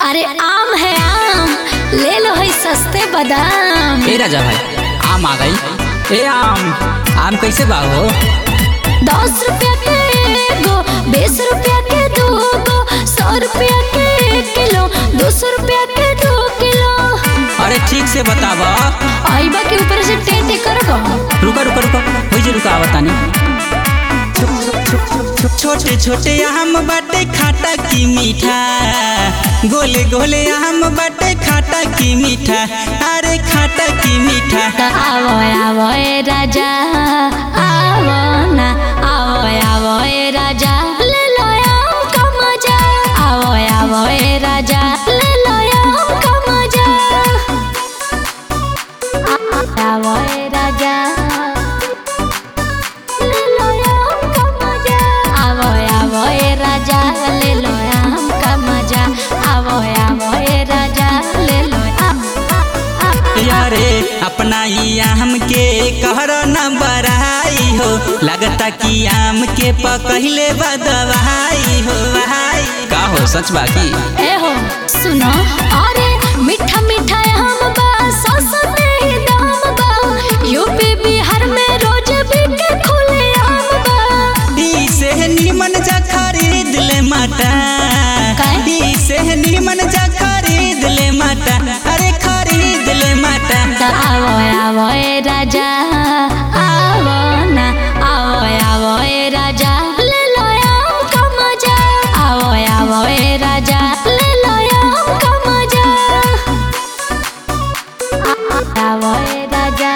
अरे आम है आम ले लो है सस्ते बादाम ए राजा भाई आम आ गई ए आम आम कैसे बा हो दस रुपया के एगो बीस रुपया के दो गो सौ रुपया के एक किलो दो सौ रुपया के दो किलो अरे ठीक से बतावा आइबा के ऊपर से टेटे करबो रुका रुका रुका हो जे रुका आवतानी छोटे छोटे आम बाटे खाटा की मीठा गोले गोले आम बाटे खाटा की मीठा अरे खाटा की मीठा त आवो आवो ए राजा आवो ना आवो आवो ए राजा ले लो आम का मजा आवो आवो ए राजा ले लो आम का मजा आ- आ- आवो ए राजा ले लो आम का मजा आवो आवो ए राजा ले लो आम का मजा आवो आवो ए राजा ले लो आम आ- आ- यारे अपना ही आम के कहर न बराई हो लगता कि आम के पकहिले बदवाई हो भाई का हो सच बा की ए हो सुनो अरे मीठा मीठा आम बा सस्ते ही दाम बा यूपी बिहार में रोज बिके खुले आम बा ई से निमन जा खरीद ले माता काहे? ई से निमन जा खरीद ले माता अरे खरीद ले माता त आवो आवो ए राजा आवो ना आवो आवो ए राजा ले लो आम का मजा आवो आवो ए राजा ले लो आम का मजा आ- आ- आवो ए राजा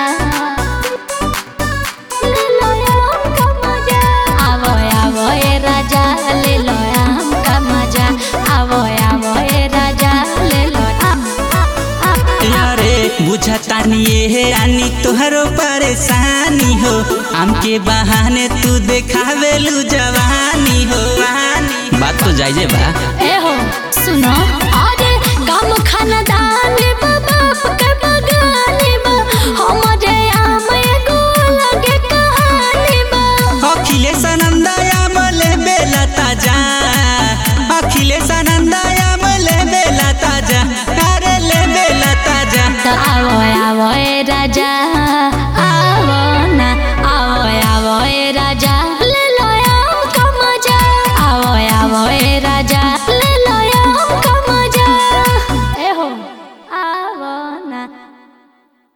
ले लो आम का मजा आवो आवो ए राजा ले लो आम का मजा आवो आवो ए राजा ले लो आम आ- आ- यारे बुझतानी ये आनी तोहरो परेशानी हो आम के बहाने तू देखावेलू जवानी हो वानी बात तो जायजे बा ए हो सुनो अरे कम खानदान बा बाप के बगाने बा हमरे आम एगो लगे कहानी बा अखिलेश आनंद आमले बेला ताजा अखिलेश आनंद